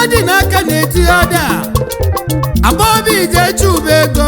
dị n'aka na-eti ọda agbaobi ije chụba ego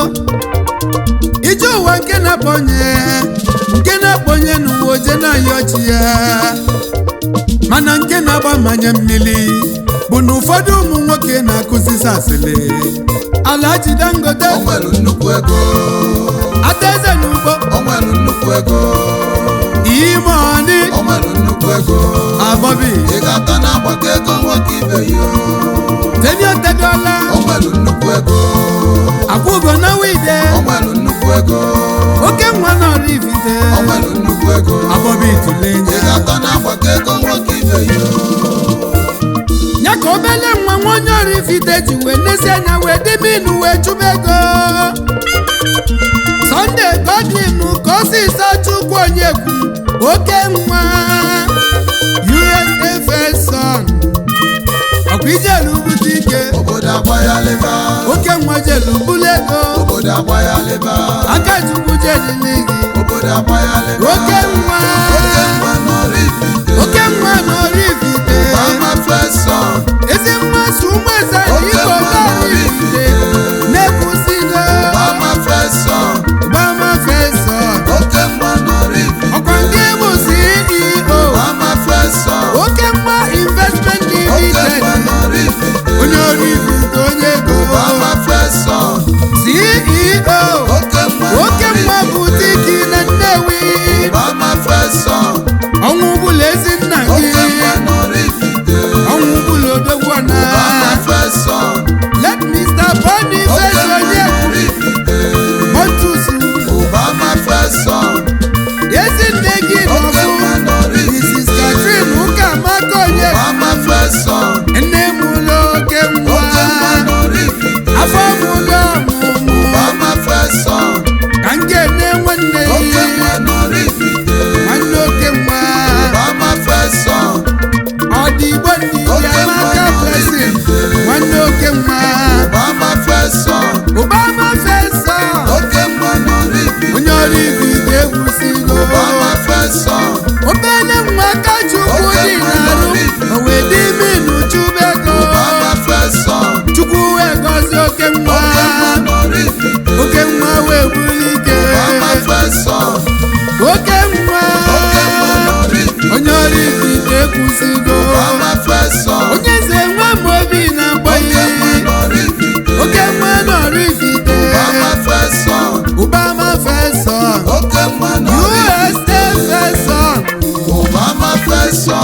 ije ụwa nke na-akpọnye nke na-akpọnye n'ụwa oje na-ayọ ọchị ya mana nke na-agba mmanya mmiri bụ na ụfọdụ ụmụ nwoke na-akụzisi asịrị Alhaji Dangote o nwere nnukwu ego adaeze n'ugbo o nwere nnukwu ego ime ọnị o nwere nnukwu ego abọbi ị ga-atọ na-agbakọ ego nwoke ibe ya teniotedola o nwere nnukwu ego akwụgo na wide o nwere nnukwu ego oke nwa nọrọ ifite o nwere nnukwu ego abọbi ị tụlenye ga-atọ na-agbakọ ego nwoke ibe ya ya ka obele nwa nwa onye ọrụ ifite ji wee nesi anya wee dịbe inu wee chụba ego Sunday Godwin ka osisa chukwu onye kwu oke nwa USA first son ọkwa ijelu bute ike obodo agbaghalịba oke nwa jelu bulu ego obodo agbaghalịba aka chukwu jelili gị obodo agbaghalịba oke nwa oke nwa nọrọ ifite oke nwa n'ọrụ ifite mama fesọ ezi mmasị ụmụ eze na Oke igbo nwa n'ọrụ n'ọrụ ifite ifite. na-ekwusigo mama fesọ Obama fesa oke nwa nọrọ ifite ọkwa nke bụ CEO mama fesọ oke mma investment oke limited nwa nọrọ ifite onye ọrụ ifite onye ego mama fesọ CEO oke nwa oke mma butiki na Nnewi mama fesọ ọnwụ bụla ezi nna gị oke nwa nọrọ ifite ọnwụ bụla odogwuna mama fesọ let Mr. Boniface oke nwa onye nọrọ ifite Montus mama fesọ ezi nne gị oke nọbụ nwa nọrọ Mrs. ifite Catherine Ụkamaka onye mama fesọ nne m ụlọ oke nwa oke nwa nọrọ ifite afọ m ụlọ ọmụmụ mama fesọ ka m ga-ene nwanne oke ya nwa nọrọ ifite nwanne oke nwa mama fesọ ọ dị igbo ndị Oke amaka nwa blessing nọrọ nwanne oke nwa mama fesọ ụbama fesa oke nwa nọrọ ifite onye ọrụ ibi ga-egwusigo mama fesọ obele nwa ka chukwu Oke dị nwa n'arụ nọrọ ibi. o wee dị ime n'uchubego mama fesọ chukwu wee gọzie oke nwa oke nwa nọrọ ifite oke nwa wee buli ike mama fesọ oke nwa oke nwa nọrọ ifite onye ọrụ ibi ga-ekwusigo mama fesọ onye eze nwa m obi na-akpọ oke nwa ihe nọrọ ifite oke nwa nọrọ ifite mama fesọ ụbama fesa oke nwa nọrọ ifite USA fesa mama fesọ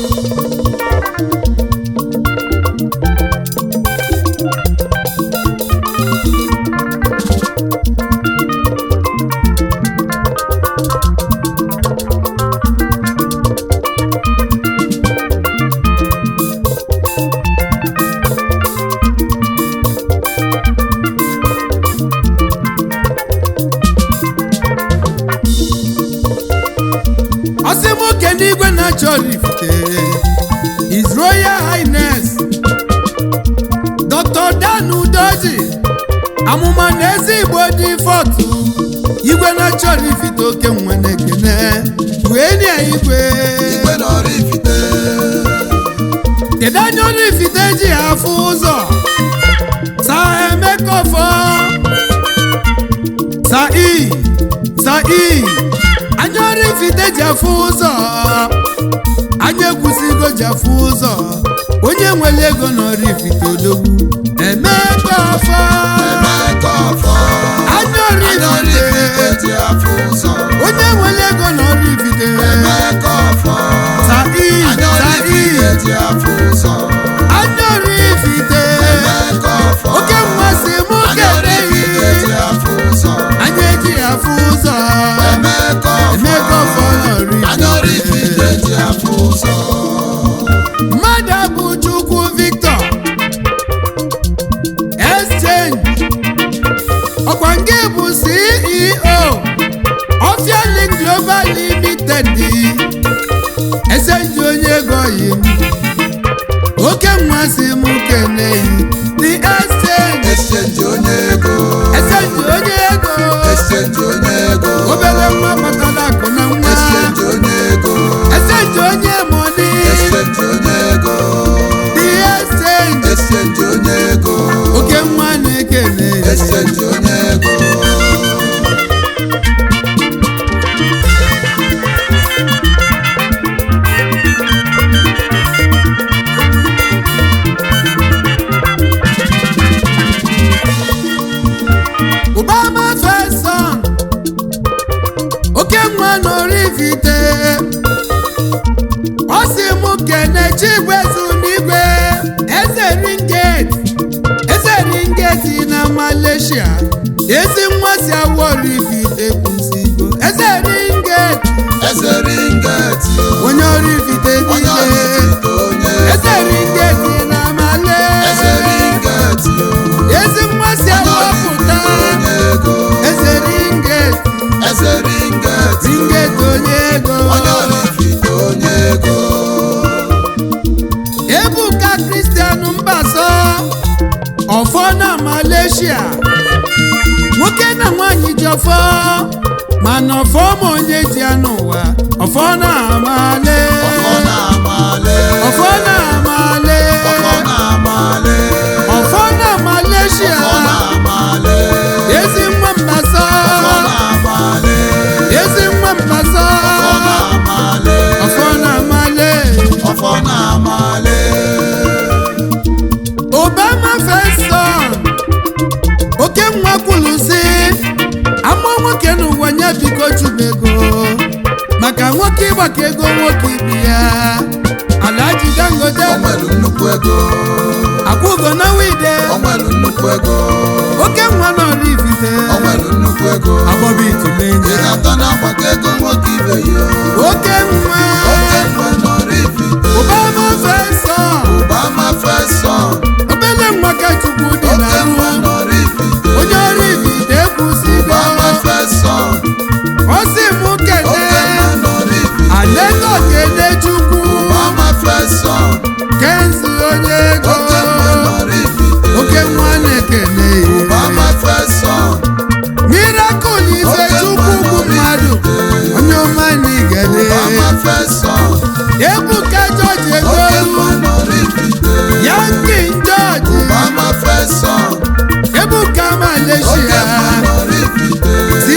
ọsị m oke n'igwe na-achọ ifite His Royal Highness Dr. Dan Udoji amụma na ezi Igbo dị fọtụ igwe na-achọ ifite oke nwe na-ekene wee nye igwe igwe nọrọ ifite kedu anya ọrụ ifite ji afụ ụzọ sa emeka ọfọ sa i sa i anya ọrụ ifite ji afụ ụzọ anya ekwusigo ji afụ ụzọ onye nwere ego n'ọrụ ifite odogwu emeka ọfọ emeka ọfọ anya ọrụ anya ọrụ ifite ifite ji afụ ụzọ onye nwere ego n'ọrụ ifite emeka ọfọ sa i anya ọrụ sa i ifite ji afụ ụzọ anya ọrụ ifite emeka ọfọ oke mmasị m anya ọrụ ifite kereghị ji afụ ụzọ anya eji afụ ụzọ emeka emeka ọfọ ọfọlọri anya ọrụ ifite ji afụ ụzọ mmadụ bụ chukwu victor exchange ọkwa nke bụ ceo ofialink global limited exchange onye ego yi m oke mmasị m keneyi the exchange exchange onye ego exchange onye ego exchange onye ego obere nwa kpatara akụ na nwa exchange onye ego exchange onye mọni exchange onye ego the exchange malaysia ezi nwa si awọrọ ifite kwụsịgo eze ringet eze ringeti onye ọrụ ifite onye dike ọrịfite onye eze ringet na male eze ringeti ezi nwa si awọpụta onye ego eze ringet eze ringeti ringet onye ego onye ọrịfite onye ego ebuka kristian mbaso ọfọ na malaysia nwoke na nwanyị ji ọfọ mana ọfọ ma onye ji ya n'ụwa ọfọ na amale ọ na-amale ọfọ na amale ọ na-amale ọfọ na malaysia ọ na-amale ezi nwa mbaso ọ na-amale ezi nwa mbaso ọ na-amale ọfọ na amale ọfọ na-amale obama feson oke nwa kwuru si ama nwoke n'ụwa nye biko chubego maka nwoke ịgbakọ ego nwoke ibi ya alaji dangote o nwere nnukwu ego akwụgo na wide o nwere nnukwu ego oke nwa nọrọ ifite o nwere nnukwu ego agbọba ị itulenje ga-atọ n'agbakọ ego nwoke ibe ya oke nwa oke mgbe nọrọ ifite obama feson Obama fesọn obele nwa ka chukwu dị na oke mgbe rụ nọrọ ifite onye ọrụ ifite ekwusigo Obama fesọn ọ sị m oke kene mgbe nọrọ ifite Alego kene Chukwu Obama fesọn kenzi onye ego oke mgbe nọrọ ifite oke nwa na-ekene Obama fesọn mirakụl ife Oke Chukwu bụ mmanụ mmadụ onye ọma n'igede Obama fesọn ebuka jọji ego oke mgbe nọrọ ifite yanki jọji Obama fesọn ebuka oke Malaysia mgbe nọrọ ifite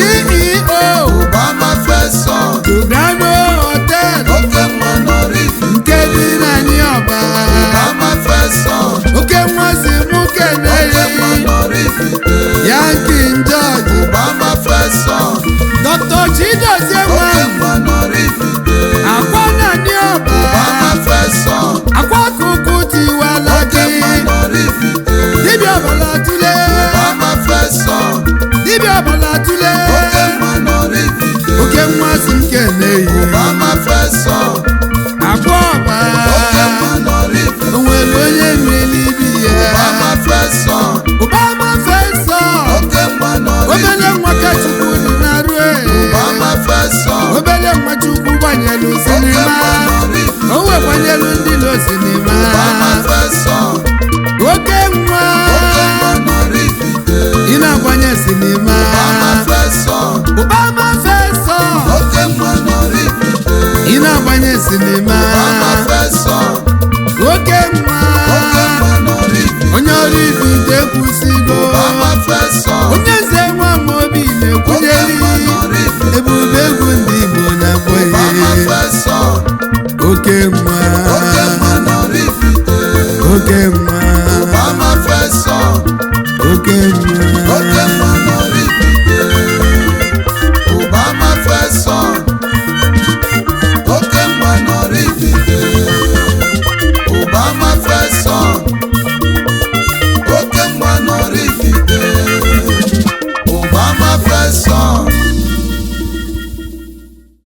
CEO Obama fesọn Lugano Hotel oke mgbe nọrọ ifite nke dị na Niọba Obama fesọn oke nwa si mụ oke kene mgbe nọrọ ifite yanki jọji Obama fesọn Dr. Chidozie oke nwa mgbe nọrọ ifite akwa na Niọba Obama fesọn akwa kuku tiwala oke gị mgbe nọrọ ifite dibịa ọbala tule Obama fesọn dibịa ọbala tule oke mgbe nọrọ ifite oke nwa si m keneyi Obama fesọn akwa ọba oke mgbe nọrọ ifite o nwere onye mmiri ibi ya Obama fesọn Obama fesọ oke mgbe nọrọ obele nwa ka ifite Chukwu dị na rue Obama fesọn obele nwa Chukwu gbanyelu oke sinima mgbe nọrọ ifite o wekwanyelu ndị lo sinima Obama fesọn oke nwa oke mgbe nọrọ ifite ị na-agbanye sinima Obama fesọn Obama fesọ oke mgbe nọrọ ifite ị na-agbanye sinima Obama fesọn oke nwa oke mgbe nọrọ ifite onye ọrụ ibite kwụsịgo Obama fesọn onye nze nwa m obi oke na-ekwunyeli mgbe nọrọ ifite ebube egwu ndị Igbo na-akpọ Obama ya fesọn oke nwa oke mgbe nọrọ ifite oke nwa Obama fesọn oke nwa